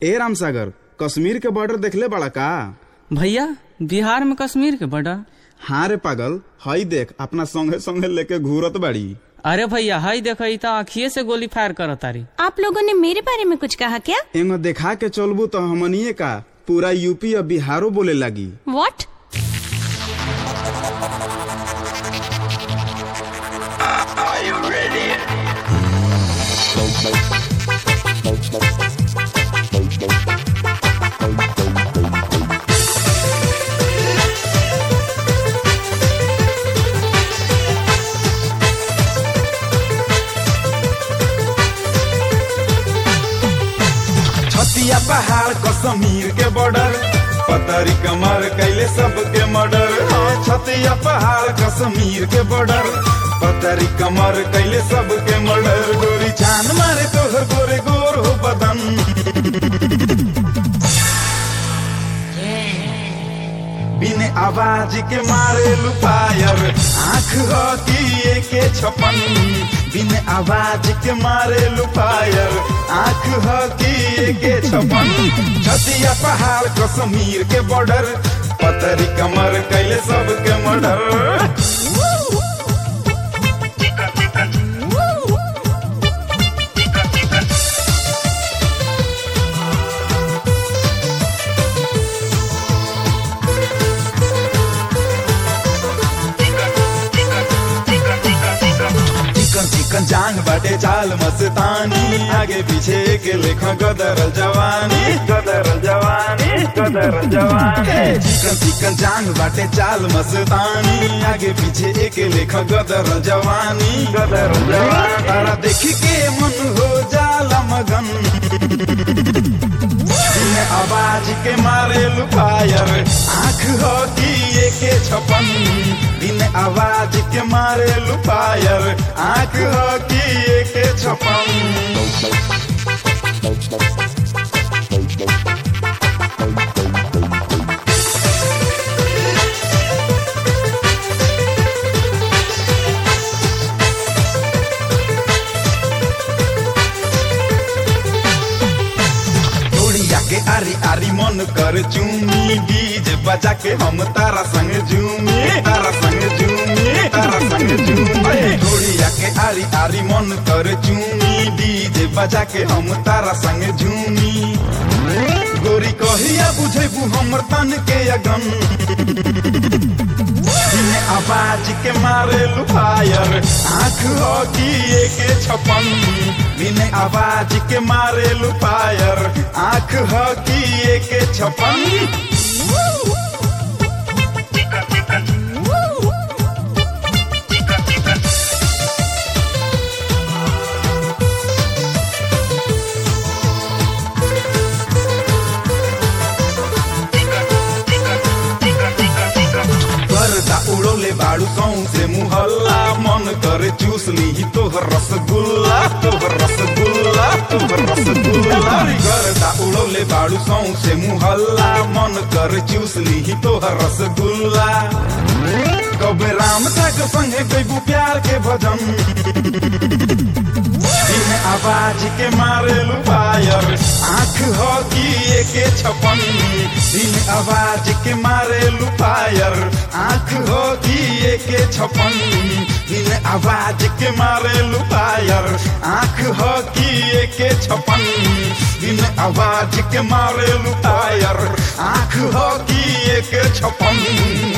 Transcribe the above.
ए रामसागर कश्मीर के बॉर्डर देखले बड़ा का भैया बिहार में कश्मीर के बॉर्डर हाँ रे पागल हई देख अपना संगे संगे लेके घूरत बाड़ी अरे भैया हई देखो ई तो आखिए से गोली फायर करत तारी आप लोगों ने मेरे बारे में कुछ कहा क्या एगो देखा के चलबू तो हमनिए का पूरा यूपी और बिहारो बोले लगी वॉट छतिया पहाड़ कश्मीर के बॉर्डर पतरी कमर कैले सबके मर्डर हाँ छतिया पहाड़ कश्मीर के बॉर्डर पतरी कमर कैले सबके मर्डर गोरी जान मारे तोहर गोरे गोर हो बदन बिन आवाज के मारे लुपायर आंख हो की एके छपन बिन आवाज के मारे लुपायर आंख हो की एके छपन छतिया पहाड़ कश्मीर के बॉर्डर पतरी कमर कैले सबके मर्डर चिकन चिकन जांग बाटे चाल मस्तानी आगे पीछे के लेखा गदरल जवानी गदरल जवानी गदरल जवानी चिकन चिकन जांग बाटे चाल मस्तानी आगे पीछे एक लेखा गदरल जवानी गदरल जवानी तारा देख के मन हो जाला मगन बिन आवाज के मारे लुपायर आंख हो की एके छपन बिन आवाज के मारे लुपायर आंख हो की एके छपन डोरिया के आरी आरी मन कर चूमी बीज बजा के हम तारा संग झूमी तारा संग झूमी तारा संग झूमी डोरिया के आरी आरी मन कर चूमी बीज बजा के हम तारा संग झूमी गोरी कहिया बुझेबू हमर तन के अगन बिन आवाज के मारे लुफायर आंख हो की एके छपन बिन आवाज के मारे लुफायर आंख हो की एके छपन गर्दा उड़ोले बाड़ू सौ से मुहल्ला मन करे चूस ली तोहर रसगुल्ला तोहर रसगुल्ला तोहर रसगुल्ला गर्दा उड़ोले बाड़ू सौ से मुहल्ला मन करे चूस ली तोहर रसगुल्ला कबे राम सागर संगे गईबू प्यार के भजन बिन आवाज के मारे लुपायर आंख हो की एके छपन बिन आवाज के मारे लुपायर आंख हो की एके छपन बिन आवाज के मारे लुपायर आंख हो की एके छपन बिन आवाज के मारे लुपायर आंख हो की एके छपन